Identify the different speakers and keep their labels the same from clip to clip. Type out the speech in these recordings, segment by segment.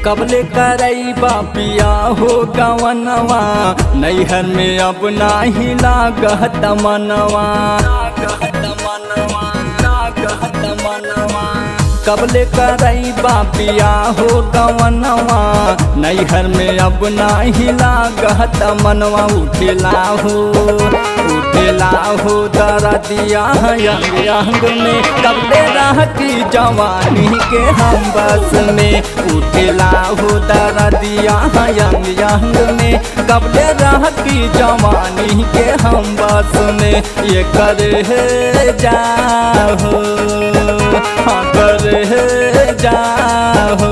Speaker 1: कबले करई बापिया हो गवनवा नैहर में अब नाही लागत मनवा कबले करई बापिया हो गवनवा नैहर में अब नाही लागत मनवा उठेला हो उठेला हो दरा दिया अंग अंग में कबले रह की जवानी के हम बस में उठेला हो दरा दिया अंग अंग में कबले रह की जवानी के हम बस में ये करे जाहो हाँ करे जाहो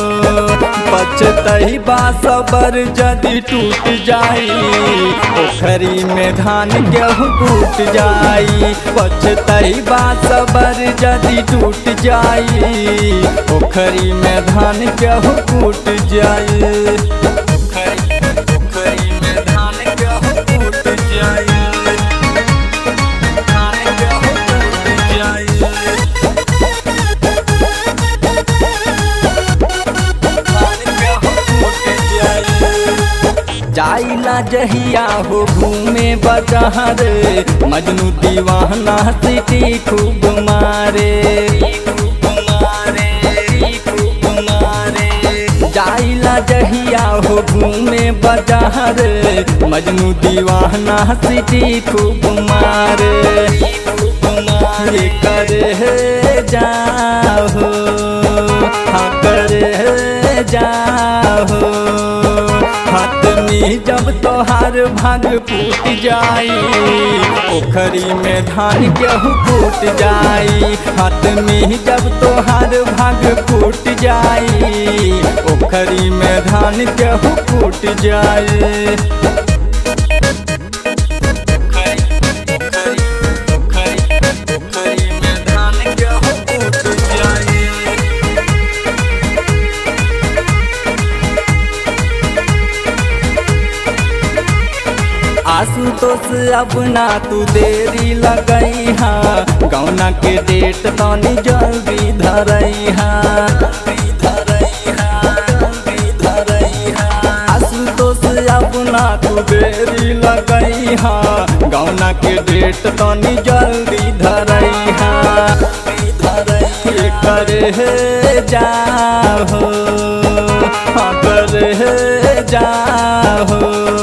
Speaker 1: पचतई बासबर जदि टूट जाई पोखरी में धान गेहूँ टूट जाई पचतई बासबर जदि टूट जाई पोखरी में धान गेहूँ टूट जाई पोखरी में धान गेहूँ टूट जाई धान गेहूँ टूट जाई जाइला जहिया हो घूमे बजहर मजनू दीवाना सिटी खूब मारे जाइला जहिया हो घूमे बजहर मजनू दीवाना सिटी खूब मारे ये करे जाहो हाँ करे जाहो हाथ में जब तोहार भाग फूट जाई पोखरी में धान गेहूँ फूट जाई हाथ में जब तोहार भाग फूट जाई पोखरी में धान गेहूँ फूट जाई पोखरी में धान गेहूँ फूट जाई आशुतोष अब ना तू देरी लगई हा गौना के डेट तनी जल्दी धरई हा आशुतोष अब ना तू देरी लगई हा गौना के डेट तनी जल्दी धरई हा ये करे जाहो हाँ करे जाहो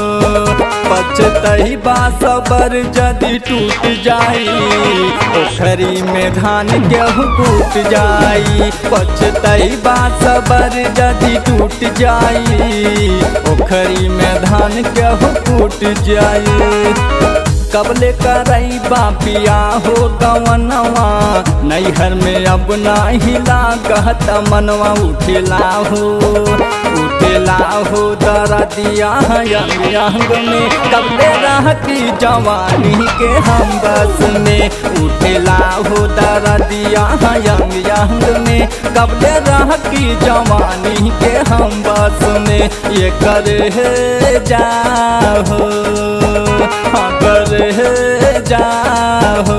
Speaker 1: पचतई बासबर जदि टूट जाई पोखरी में धान गेहूँ टूट जाई पचतई बासबर जदि टूट जाई पोखरी में धान गेहूँ टूट जाई कबले करई बापिया हो गवनवा नैहर में अब नाही लागत मनवा उठेला हो उठेला हो दरा दिया अंग अंग में कबले रह की जवानी के हम बस में उठेला हो दरा दिया अंग अंग में कबले रह की जवानी के हम बस में ये करे जाहो हाँ करे जाहो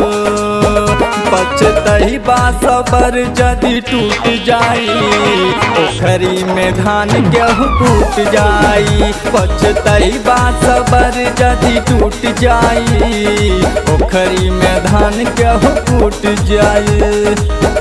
Speaker 1: पचतई बासबर जदि टूट जाई पोखरी में धान गेहूँ टूट जाई पचतई बासबर जदि टूट जाई पोखरी में धान गेहूँ टूट जाई